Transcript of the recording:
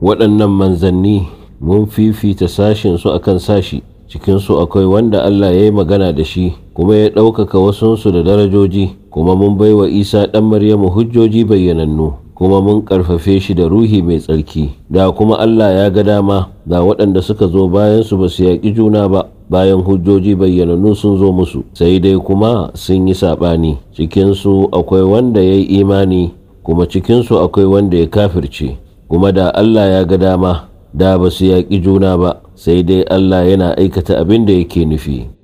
waɗannan manzanni mun fifita sashinsu akan sashi cikinsu akwai wanda Allah ya yi magana da shi kuma ya ɗaukaka wasunsu da darajoji kuma mun bai wa isa ɗan maryamu hujjoji bayyanannu kuma mun ƙarfafe shi da ruhi mai tsarki da kuma Allah ya ga dama da waɗanda suka zo bayansu ba su yaƙi juna ba bayan hujjoji bayyanannu sun zo musu sai dai kuma sun yi saɓani cikinsu akwai wanda ya yi imani kuma cikinsu akwai wanda ya kafirce kuma da Allah ya ga dama da ba su yaƙi juna ba sai dai Allah yana aikata abin da yake nufi